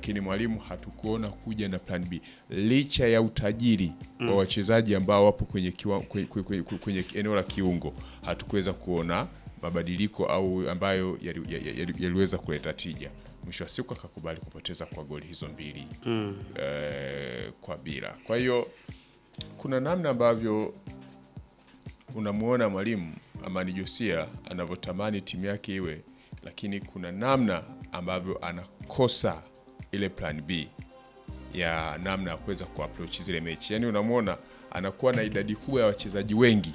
lakini mwalimu hatukuona kuja na plan B licha ya utajiri wa wachezaji ambao wapo kwenye, kiwa, kwenye, kwenye, kwenye eneo la kiungo hatukuweza kuona mabadiliko au ambayo yali- yali- yali- yaliweza kuleta tija. Mwisho wa siku akakubali kupoteza kwa goli hizo mbili eh, kwa bila. Kwa hiyo kuna namna ambavyo unamuona mwalimu Amani Josia anavyotamani timu yake iwe, lakini kuna namna ambavyo anakosa ile plan B ya namna ya kuweza kuapproach zile mechi. Yaani unamwona anakuwa na idadi kubwa ya wachezaji wengi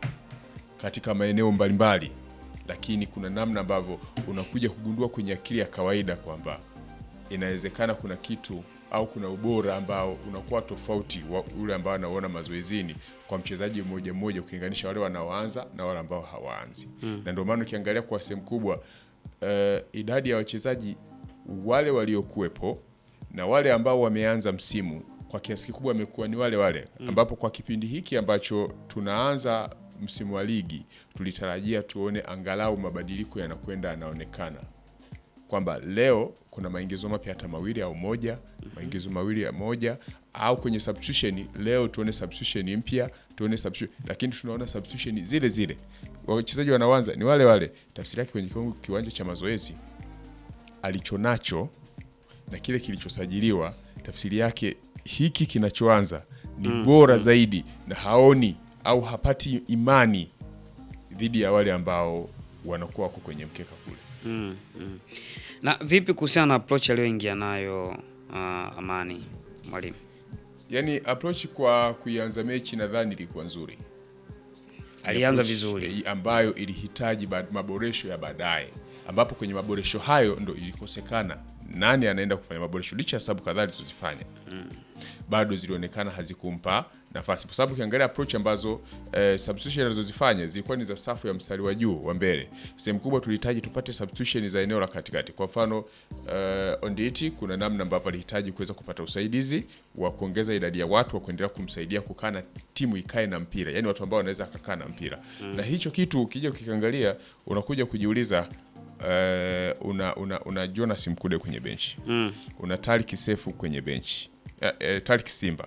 katika maeneo mbalimbali, lakini kuna namna ambavyo unakuja kugundua kwenye akili ya kawaida kwamba inawezekana kuna kitu au kuna ubora ambao unakuwa tofauti wa ule ambao anaona mazoezini kwa mchezaji mmoja mmoja ukilinganisha wale wanaoanza na wale ambao hawaanzi na ndio maana ukiangalia kwa sehemu kubwa eh, idadi ya wachezaji wale waliokuwepo na wale ambao wameanza msimu kwa kiasi kikubwa wamekuwa ni wale wale ambapo kwa kipindi hiki ambacho tunaanza msimu wa ligi tulitarajia tuone angalau mabadiliko yanakwenda yanaonekana kwamba leo kuna maingizo mapya hata mawili au moja, maingizo mawili ya moja au kwenye substitution leo tuone substitution mpya, tuone substitution, lakini tunaona substitution zile zile, wachezaji wanaanza ni wale wale. Tafsiri yake kwenye kiwango- kiwanja cha mazoezi alichonacho na kile kilichosajiliwa, tafsiri yake hiki kinachoanza ni bora zaidi, na haoni au hapati imani dhidi ya wale ambao wanakuwa wako kwenye mkeka kule. Mm, mm. Na vipi kuhusiana na approach aliyoingia nayo uh, Amani mwalimu? yani approach kwa kuianza mechi nadhani ilikuwa nzuri Alianza Approach, vizuri. eh, ambayo ilihitaji ba- maboresho ya baadaye ambapo kwenye maboresho hayo ndo ilikosekana nani anaenda kufanya maboresho licha ya sababu kadhaa alizozifanya bado zilionekana hazikumpa nafasi kwa sababu ukiangalia approach ambazo eh, substitution alizozifanya zilikuwa ni za safu ya mstari wa juu wa mbele sehemu kubwa tulihitaji tupate substitution za eneo la katikati kwa mfano eh, Onditi kuna namna ambavyo alihitaji kuweza kupata usaidizi wa kuongeza idadi ya watu wa kuendelea kumsaidia kukaa na timu ikae na mpira yani watu ambao wanaweza akakaa na mpira na hicho kitu ukija ukikiangalia unakuja kujiuliza uh, una, una, una Jonas Mkude kwenye benchi Mm. una Tariq Sefu kwenye benchi uh, uh, Tariq Simba